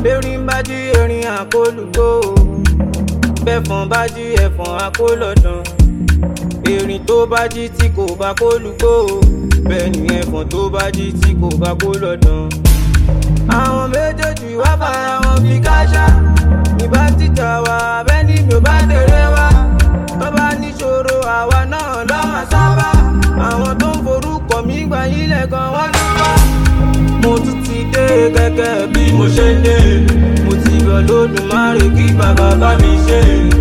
erin bá jí erin àkólùgbò bẹ́fọ̀n bá jí ẹ̀fọ̀n àkólọ̀dàn erin tó bá jí tí kò bá kólùgbò bẹ́ẹ̀ ni ẹ̀fọ̀n tó bá jí tí kò bá kólọ̀dàn. àwọn méjèèjì wá bára wọn fi káṣá ìbá títà wá bẹ́ẹ̀ni mi ò bá tẹ̀lé wá tó bá níṣòro àwa náà lọ́mọ sábà àwọn tó ń forúkọ mi gbà yín lẹ́gàn wọ́n ní wá. mo tún ti dé gẹ́gẹ́ bí mo ṣe ń dé mo ti yọ lódùmarè kí bàbá bá mi ṣe.